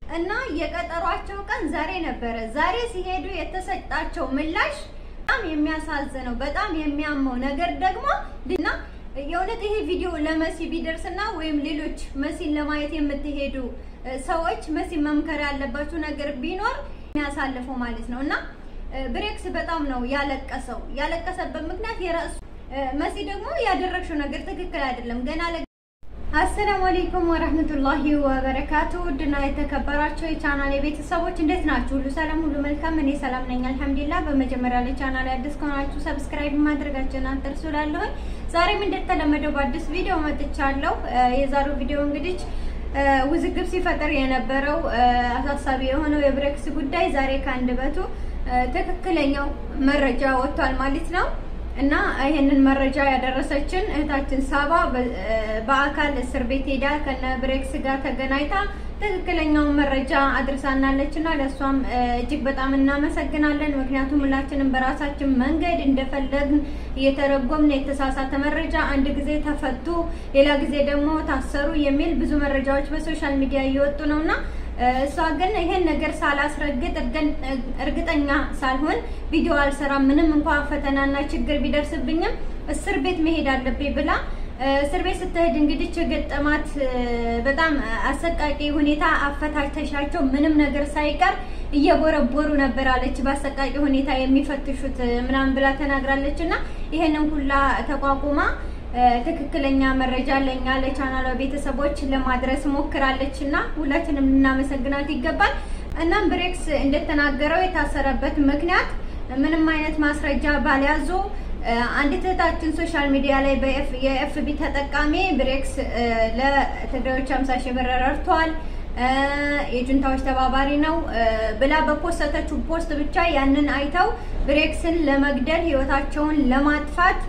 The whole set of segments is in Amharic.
እና የቀጠሯቸው ቀን ዛሬ ነበረ። ዛሬ ሲሄዱ የተሰጣቸው ምላሽ በጣም የሚያሳዝነው በጣም የሚያመው ነገር ደግሞ እና የእውነት ይሄ ቪዲዮ ለመሲ ቢደርስና ወይም ሌሎች መሲን ለማየት የምትሄዱ ሰዎች መሲን መምከር ያለባችሁ ነገር ቢኖር የሚያሳልፈው ማለት ነው እና ብሬክስ በጣም ነው ያለቀሰው። ያለቀሰበት ምክንያት የራሱ መሲ ደግሞ ያደረግሽው ነገር ትክክል አይደለም ገና አሰላሙ አለይኩም ወራህመቱላሂ ወበረካቱ። ውድና የተከበራችሁ የቻናል ቤተሰቦች እንዴት ናችሁ? ሁሉ ሰላም፣ ሁሉ መልካም። እኔ ሰላም ነኝ አልሐምዱሊላህ። በመጀመሪያ ለቻናል አዲስ ከሆናችሁ ሰብስክራይብ ማድረጋችሁን አትርሱ። እላለሁኝ ዛሬም እንደተለመደው በአዲስ ቪዲዮ መጥቻለሁ። የዛሬው ቪዲዮ እንግዲህ ውዝግብ ሲፈጠር የነበረው አሳሳቢ የሆነው የብሬክስ ጉዳይ ዛሬ ከአንደበቱ ትክክለኛው መረጃ ወጥቷል ማለት ነው። እና ይሄንን መረጃ ያደረሰችን እህታችን ሳባ በአካል እስር ቤት ሄዳ ከነ ብሬክስ ጋር ተገናኝታ ትክክለኛውን መረጃ አድርሳናለች እና ለእሷም እጅግ በጣም እናመሰግናለን። ምክንያቱም ሁላችንም በራሳችን መንገድ እንደፈለግን እየተረጎምን የተሳሳተ መረጃ አንድ ጊዜ ተፈቱ፣ ሌላ ጊዜ ደግሞ ታሰሩ የሚል ብዙ መረጃዎች በሶሻል ሚዲያ እየወጡ ነው እና እሷ ግን ይሄን ነገር ሳላስረግጥ እርግጠኛ ሳልሆን ቪዲዮ አልሰራም፣ ምንም እንኳ ፈተናና ችግር ቢደርስብኝም እስር ቤት መሄድ አለብኝ ብላ እስር ቤት ስትሄድ እንግዲህ የገጠማት በጣም አሰቃቂ ሁኔታ አፈታተሻቸው ምንም ነገር ሳይቀር እየቦረቦሩ ነበር አለች። በአሰቃቂ ሁኔታ የሚፈትሹት ምናምን ብላ ተናግራለች። እና ይሄንን ሁላ ተቋቁማ ትክክለኛ መረጃ ለኛ ለቻናሏ ቤተሰቦች ለማድረስ ሞክራለች እና ሁላችንም ልናመሰግናት ይገባል። እናም ብሬክስ እንደተናገረው የታሰረበት ምክንያት ምንም አይነት ማስረጃ ባልያዙ አንዲት እህታችን ሶሻል ሚዲያ ላይ የኤፍቢ ተጠቃሚ ብሬክስ ለትግራዮች 50 ሺህ ብር ረድቷል፣ የጁንታዎች ተባባሪ ነው ብላ በፖስተተችው ፖስት ብቻ ያንን አይተው ብሬክስን ለመግደል ህይወታቸውን ለማጥፋት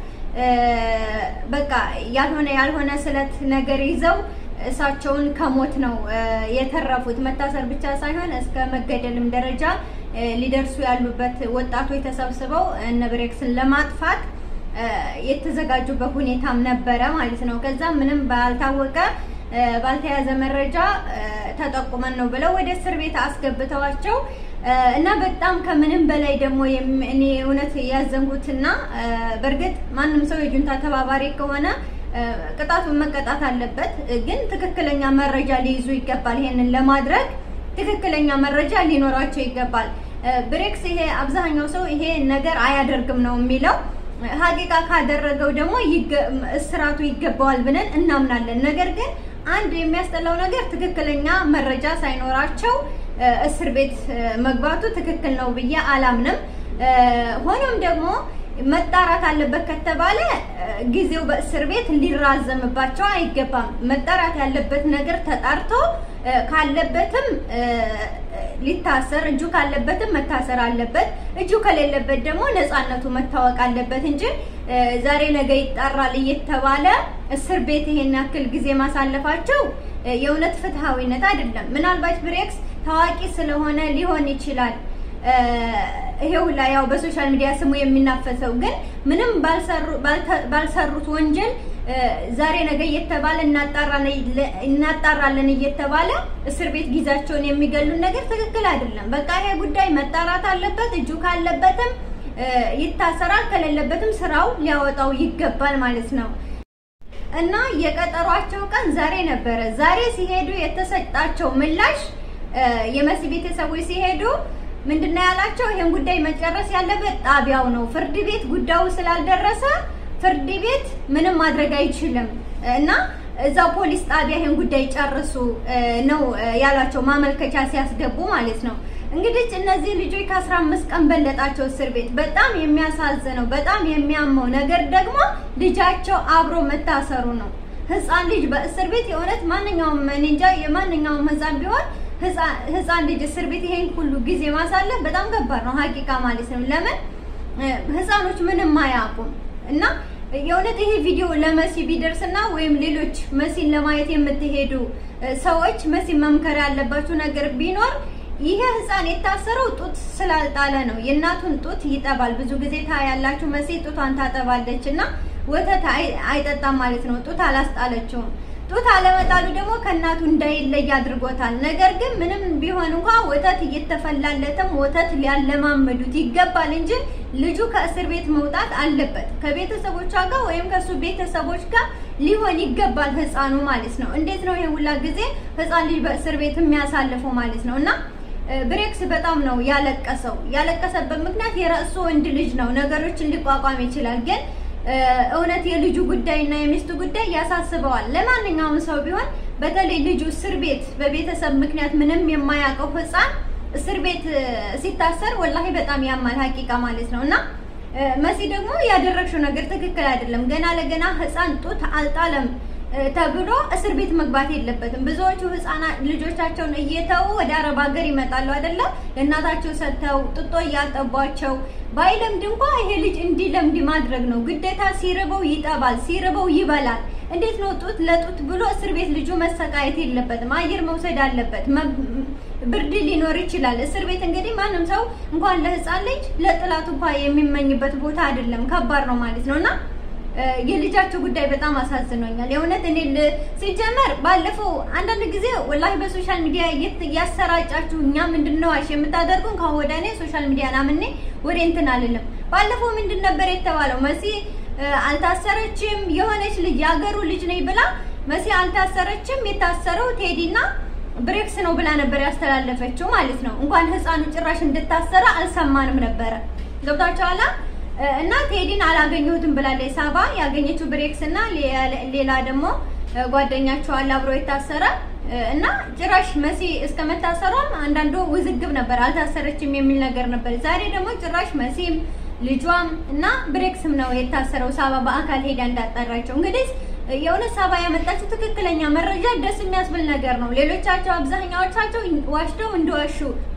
በቃ ያልሆነ ያልሆነ ስለት ነገር ይዘው እሳቸውን ከሞት ነው የተረፉት። መታሰር ብቻ ሳይሆን እስከ መገደልም ደረጃ ሊደርሱ ያሉበት ወጣቶች ተሰብስበው እነ ብሬክስን ለማጥፋት የተዘጋጁበት ሁኔታም ነበረ ማለት ነው። ከዛ ምንም ባልታወቀ ባልተያዘ መረጃ ተጠቁመን ነው ብለው ወደ እስር ቤት አስገብተዋቸው እና በጣም ከምንም በላይ ደግሞ እኔ እውነት ያዘንኩትና በእርግጥ ማንም ሰው የጁንታ ተባባሪ ከሆነ ቅጣቱን መቀጣት አለበት። ግን ትክክለኛ መረጃ ሊይዙ ይገባል። ይሄንን ለማድረግ ትክክለኛ መረጃ ሊኖራቸው ይገባል። ብሬክስ ይሄ አብዛኛው ሰው ይሄ ነገር አያደርግም ነው የሚለው። ሀቂቃ ካደረገው ደግሞ እስራቱ ይገባዋል ብለን እናምናለን። ነገር ግን አንድ የሚያስጠላው ነገር ትክክለኛ መረጃ ሳይኖራቸው እስር ቤት መግባቱ ትክክል ነው ብዬ አላምንም። ሆኖም ደግሞ መጣራት አለበት ከተባለ ጊዜው በእስር ቤት ሊራዘምባቸው አይገባም። መጣራት ያለበት ነገር ተጣርቶ ካለበትም ሊታሰር እጁ ካለበትም መታሰር አለበት። እጁ ከሌለበት ደግሞ ነፃነቱ መታወቅ አለበት እንጂ ዛሬ ነገ ይጣራል እየተባለ እስር ቤት ይሄን ያክል ጊዜ ማሳለፋቸው የእውነት ፍትሃዊነት አይደለም። ምናልባት ብሬክስ ታዋቂ ስለሆነ ሊሆን ይችላል ይሄው ላይ ያው በሶሻል ሚዲያ ስሙ የሚናፈሰው ግን ምንም ባልሰሩት ወንጀል ዛሬ ነገ እየተባለ እናጣራለን እየተባለ እስር ቤት ጊዜያቸውን የሚገሉን ነገር ትክክል አይደለም። በቃ ይሄ ጉዳይ መጣራት አለበት። እጁ ካለበትም ይታሰራል፣ ከሌለበትም ስራው ሊያወጣው ይገባል ማለት ነው። እና የቀጠሯቸው ቀን ዛሬ ነበረ። ዛሬ ሲሄዱ የተሰጣቸው ምላሽ የመሲ ቤተሰቦች ሲሄዱ ምንድነው ያላቸው? ይሄን ጉዳይ መጨረስ ያለበት ጣቢያው ነው። ፍርድ ቤት ጉዳዩ ስላልደረሰ ፍርድ ቤት ምንም ማድረግ አይችልም እና እዛው ፖሊስ ጣቢያ ይሄን ጉዳይ ጨርሱ ነው ያላቸው፣ ማመልከቻ ሲያስገቡ ማለት ነው። እንግዲህ እነዚህ ልጆች ከአስራ አምስት ቀን በለጣቸው እስር ቤት። በጣም የሚያሳዝነው በጣም የሚያመው ነገር ደግሞ ልጃቸው አብሮ መታሰሩ ነው። ህፃን ልጅ በእስር ቤት የእውነት ማንኛውም እንጃ የማንኛውም ህፃን ቢሆን ህፃን ልጅ እስር ቤት ይሄን ሁሉ ጊዜ ማሳለፍ በጣም ከባድ ነው፣ ሀቂቃ ማለት ነው። ለምን ህፃኖች ምንም አያውቁም እና የእውነት ይሄ ቪዲዮ ለመሲ ቢደርስና ወይም ሌሎች መሲን ለማየት የምትሄዱ ሰዎች መሲን መምከር ያለባችሁ ነገር ቢኖር ይሄ ህፃን የታሰረው ጡት ስላልጣለ ነው። የእናቱን ጡት ይጠባል። ብዙ ጊዜ ታያላችሁ። መሲ ጡቷን ታጠባለች እና ወተት አይጠጣም ማለት ነው። ጡት አላስጣለችውም። ጡት አለመጣሉ ደግሞ ከእናቱ እንዳይለይ አድርጎታል። ነገር ግን ምንም ቢሆን እንኳ ወተት እየተፈላለተም ወተት ሊያለማመዱት ይገባል እንጂ ልጁ ከእስር ቤት መውጣት አለበት። ከቤተሰቦቿ ጋር ወይም ከእሱ ቤተሰቦች ጋር ሊሆን ይገባል ህፃኑ ማለት ነው። እንዴት ነው ይሄ ሁላ ጊዜ ህፃን ልጅ በእስር ቤት የሚያሳልፈው ማለት ነው እና ብሬክስ በጣም ነው ያለቀሰው። ያለቀሰበት ምክንያት የራሱ ወንድ ልጅ ነው፣ ነገሮችን ሊቋቋም ይችላል። ግን እውነት የልጁ ጉዳይና የሚስቱ ጉዳይ ያሳስበዋል። ለማንኛውም ሰው ቢሆን በተለይ ልጁ እስር ቤት በቤተሰብ ምክንያት ምንም የማያውቀው ህፃን እስር ቤት ሲታሰር ወላሂ በጣም ያማል ሀቂቃ ማለት ነው እና መሲ ደግሞ ያደረግሽው ነገር ትክክል አይደለም። ገና ለገና ህፃን ጡት አልጣለም ተብሎ እስር ቤት መግባት የለበትም። ብዙዎቹ ህፃናት ልጆቻቸውን እየተው ወደ አረብ ሀገር ይመጣሉ አይደለም ለእናታቸው ሰጥተው ጥጦ እያጠቧቸው ባይለምድ እንኳ ይሄ ልጅ እንዲለምድ ማድረግ ነው ግዴታ። ሲርበው ይጠባል፣ ሲርበው ይበላል። እንዴት ነው ጡት ለጡት ብሎ እስር ቤት ልጁ መሰቃየት የለበትም። አየር መውሰድ አለበት። ብርድ ሊኖር ይችላል። እስር ቤት እንግዲህ ማንም ሰው እንኳን ለህፃን ልጅ ለጥላት እንኳ የሚመኝበት ቦታ አይደለም። ከባድ ነው ማለት ነው እና የልጃቸው ጉዳይ በጣም አሳዝኖኛል። የእውነት እኔ ሲጀመር ባለፈው አንዳንድ ጊዜ ወላሂ በሶሻል ሚዲያ እያሰራጫችሁ እኛ ምንድነው አሽ የምታደርጉን ከአሁን ወደ እኔ ሶሻል ሚዲያ ናምኔ ወደ እንትን አልልም። ባለፈው ምንድን ነበር የተባለው? መሲ አልታሰረችም የሆነች ልጅ የሀገሩ ልጅ ነኝ ብላ መሲ አልታሰረችም፣ የታሰረው ቴዲና ብሬክስ ነው ብላ ነበር ያስተላለፈችው ማለት ነው። እንኳን ህፃኑ ጭራሽ እንድታሰረ አልሰማንም ነበረ። ገብታችኋላ? እና ቴዲን አላገኘሁትም ብላለች ሳባ። ያገኘችው ብሬክስ እና ሌላ ደግሞ ጓደኛቸው አለ አብሮ የታሰረ እና ጭራሽ መሲ እስከ መታሰሯም አንዳንዱ ውዝግብ ነበር። አልታሰረችም የሚል ነገር ነበር። ዛሬ ደግሞ ጭራሽ መሲም ልጇም እና ብሬክስም ነው የታሰረው። ሳባ በአካል ሄዳ እንዳጠራቸው እንግዲህ የእውነት ሳባ ያመጣችው ትክክለኛ መረጃ ደስ የሚያስብል ነገር ነው። ሌሎቻቸው አብዛኛዎቻቸው ዋሽተው እንደዋሹ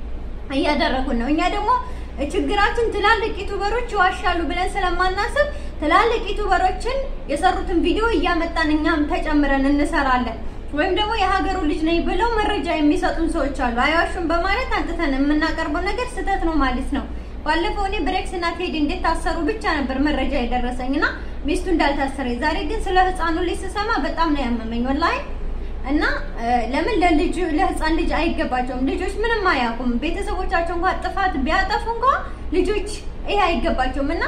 እያደረጉን ነው። እኛ ደግሞ ችግራችን ትላልቅ ዩቱበሮች ይዋሻሉ ብለን ስለማናስብ ትላልቅ ዩቱበሮችን የሰሩትን ቪዲዮ እያመጣን እኛም ተጨምረን እንሰራለን። ወይም ደግሞ የሀገሩ ልጅ ነኝ ብለው መረጃ የሚሰጡን ሰዎች አሉ። አይዋሹም በማለት አንጥተን የምናቀርበው ነገር ስህተት ነው ማለት ነው። ባለፈው እኔ ብሬክስ እና ቴዲ እንዴት ታሰሩ ብቻ ነበር መረጃ የደረሰኝ እና ሚስቱ እንዳልታሰረ። ዛሬ ግን ስለ ህፃኑ ልጅ ስሰማ በጣም ነው ያመመኝ ወላሂ። እና ለምን ለልጅ ለህፃን ልጅ አይገባቸውም? ልጆች ምንም አያውቁም። ቤተሰቦቻቸው እንኳን ጥፋት ቢያጠፉ እንኳን ልጆች ይሄ አይገባቸውም። እና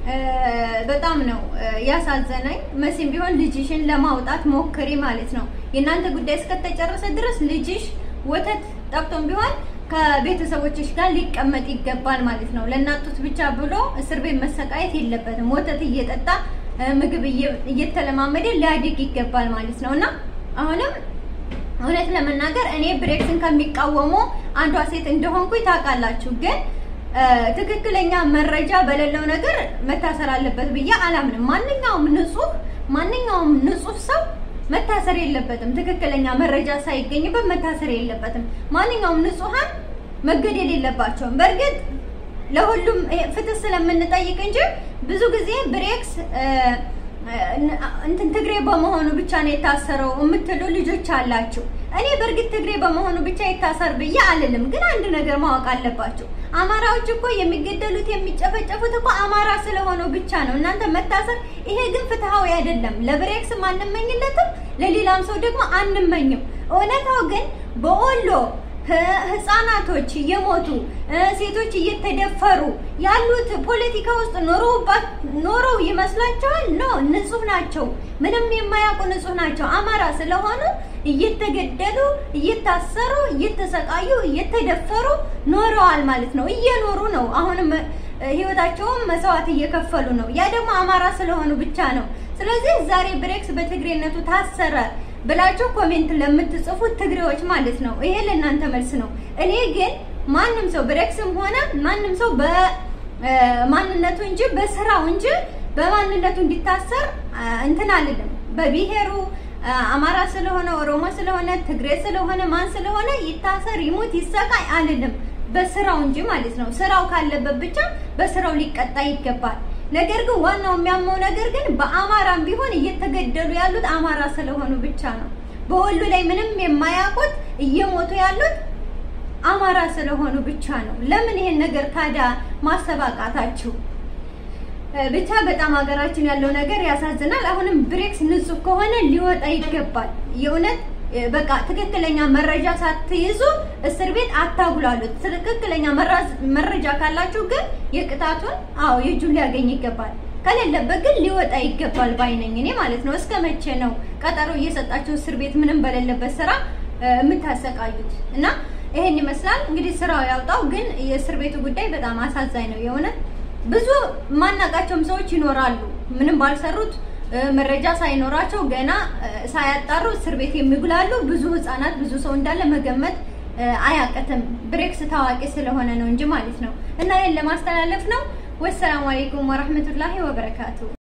በጣም ነው ያሳዘነኝ። መሲም ቢሆን ልጅሽን ለማውጣት ሞክሪ ማለት ነው። የእናንተ ጉዳይ እስከተጨረሰ ድረስ ልጅሽ ወተት ጠብቶም ቢሆን ከቤተሰቦችሽ ጋር ሊቀመጥ ይገባል ማለት ነው። ለእናቱት ብቻ ብሎ እስር ቤት መሰቃየት የለበትም። ወተት እየጠጣ ምግብ እየተለማመደ ሊያድግ ይገባል ማለት ነው እና አሁንም እውነት ለመናገር እኔ ብሬክስን ከሚቃወሙ አንዷ ሴት እንደሆንኩኝ ታውቃላችሁ። ግን ትክክለኛ መረጃ በሌለው ነገር መታሰር አለበት ብዬ አላምንም። ማንኛውም ንጹህ ማንኛውም ንጹህ ሰው መታሰር የለበትም። ትክክለኛ መረጃ ሳይገኝበት መታሰር የለበትም። ማንኛውም ንጹሃን መገደል የለባቸውም። በእርግጥ ለሁሉም ፍትህ ስለምንጠይቅ እንጂ ብዙ ጊዜ ብሬክስ እንትን ትግሬ በመሆኑ ብቻ ነው የታሰረው የምትሉ ልጆች አላችሁ። እኔ በእርግጥ ትግሬ በመሆኑ ብቻ የታሰር ብዬ አልልም። ግን አንድ ነገር ማወቅ አለባችሁ። አማራዎች እኮ የሚገደሉት የሚጨፈጨፉት እኮ አማራ ስለሆነው ብቻ ነው እናንተ መታሰር። ይሄ ግን ፍትሃዊ አይደለም። ለብሬክስም አንመኝለትም፣ ለሌላም ሰው ደግሞ አንመኝም። እውነታው ግን በወሎ ህፃናቶች እየሞቱ ሴቶች እየተደፈሩ ያሉት ፖለቲካ ውስጥ ኖረው ይመስላቸዋል? ኖ ንጹህ ናቸው። ምንም የማያውቁ ንጹህ ናቸው። አማራ ስለሆኑ እየተገደሉ እየታሰሩ እየተሰቃዩ እየተደፈሩ ኖረዋል ማለት ነው። እየኖሩ ነው። አሁንም ህይወታቸውን መስዋዕት እየከፈሉ ነው። ያ ደግሞ አማራ ስለሆኑ ብቻ ነው። ስለዚህ ዛሬ ብሬክስ በትግሬነቱ ታሰረ ብላችሁ ኮሜንት ለምትጽፉት ትግሬዎች ማለት ነው። ይሄ ለእናንተ መልስ ነው። እኔ ግን ማንም ሰው ብሬክስም ሆነ ማንም ሰው በማንነቱ እንጂ በስራው እንጂ በማንነቱ እንዲታሰር እንትን አልልም። በብሔሩ አማራ ስለሆነ ኦሮሞ ስለሆነ ትግሬ ስለሆነ ማን ስለሆነ ይታሰር ይሙት ይሰቃይ አልልም። በስራው እንጂ ማለት ነው። ስራው ካለበት ብቻ በስራው ሊቀጣ ይገባል። ነገር ግን ዋናው የሚያመው ነገር ግን በአማራም ቢሆን እየተገደሉ ያሉት አማራ ስለሆኑ ብቻ ነው። በወሎ ላይ ምንም የማያውቁት እየሞቱ ያሉት አማራ ስለሆኑ ብቻ ነው። ለምን ይሄን ነገር ታዲያ ማሰብ አቃታችሁ? ብቻ በጣም ሀገራችን ያለው ነገር ያሳዝናል። አሁንም ብሬክስ ንጹህ ከሆነ ሊወጣ ይገባል። የእውነት በቃ ትክክለኛ መረጃ ሳትይዙ እስር ቤት አታጉላሉት። ትክክለኛ መረጃ ካላችሁ ግን የቅጣቱን አዎ የእጁን ሊያገኝ ይገባል። ከሌለበት ግን ሊወጣ ይገባል ባይነኝ እኔ ማለት ነው። እስከ መቼ ነው ቀጠሮ እየሰጣችሁ እስር ቤት ምንም በሌለበት ስራ የምታሰቃዩት? እና ይሄን ይመስላል እንግዲህ ስራው ያውጣው። ግን የእስር ቤቱ ጉዳይ በጣም አሳዛኝ ነው የእውነት ብዙ ማናቃቸውም ሰዎች ይኖራሉ ምንም ባልሰሩት መረጃ ሳይኖራቸው ገና ሳያጣሩ እስር ቤት የሚጉላሉ ብዙ ህጻናት፣ ብዙ ሰው እንዳለ መገመት አያቅትም። ብሬክስ ታዋቂ ስለሆነ ነው እንጂ ማለት ነው። እና ይሄን ለማስተላለፍ ነው። ወሰላሙ አለይኩም ወራህመቱላሂ ወበረካቱ